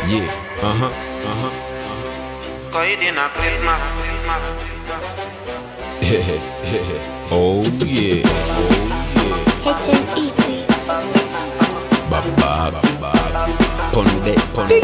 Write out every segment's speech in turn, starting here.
Yeah, uh-huh, uh-huh, uh-huh. Koidi na Christmas, Christmas, oh yeah, oh HMEC. yeah. Baba, baba. Ponde, ponde.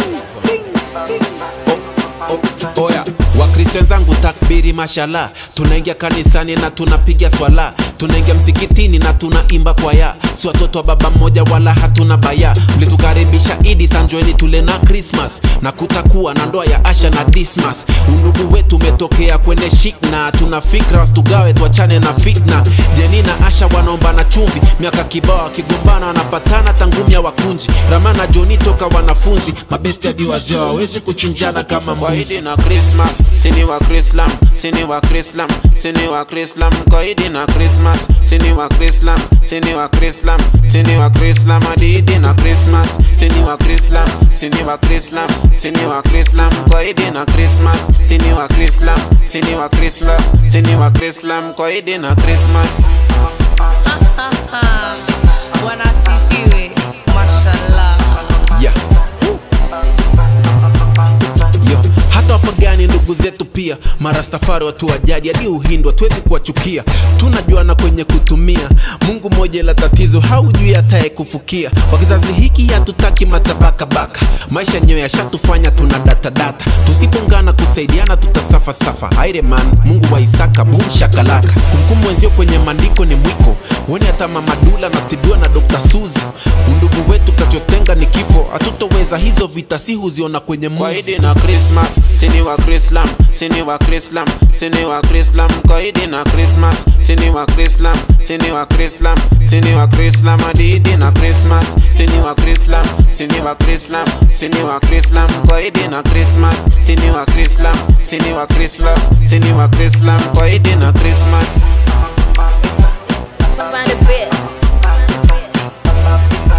Oh, oh, oya wakristo wenzangu takbiri mashala tunaingia kanisani na tunapiga swala tunaingia msikitini na tunaimba kwaya si watoto wa baba mmoja wala hatuna baya mlitukaribisha idi sanjoeni tule na krismas na kutakuwa na ndoa ya asha na dismas undugu wetu umetokea kwenye shikna tuna fikra wasitugawe tuachane na fitna jeni na asha wanaomba na chumvi miaka kibao wakigombana wanapatana tangumya wakunji ramana joni toka wanafunzi mabesti hadi wazee hawawezi kuchinjana kama mbuzi na Christmas, sini wa Krislam, sini wa Krislam, sini wa Krislam, Koidi na Christmas, sini wa Krislam, sini wa Krislam, sini wa Krislam, Adidi na Christmas, sini wa Krislam, sini wa Krislam, sini wa Krislam, Koidi na Christmas, sini wa Krislam, sini wa Krislam, sini wa Krislam, Koidi na Christmas. Bwana asifiwe, mashallah. yeah. Yo, hata wapagani ndugu zetu pia marastafari watu wa jadi hadi uhindu hatuwezi kuwachukia tunajuana kwenye kutumia mungu moja la tatizo haujui hataye kufukia kwa kizazi hiki hatutaki matabakabaka maisha yenyewe yashatufanya tuna datadata tusipongana kusaidiana tutasafasafa aireman mungu wa isaka bum shakalaka kumkumu wenzio kwenye maandiko ni mwiko wone hata mamadula natibiwa na dr suzi undugu wetu kachotenga ni kifo hatutoweza hizo vita si huziona kwenye movie. Koidi na Christmas, sini wa Krislam, sini wa Krislam, sini wa Krislam, Koidi na Christmas, sini wa Krislam, sini wa Krislam, sini wa Krislam, Adidi na Christmas, sini wa Krislam, sini wa Krislam, sini wa Krislam, Koidi na Christmas, sini wa Krislam, sini wa Krislam, sini wa Krislam, Koidi na Christmas.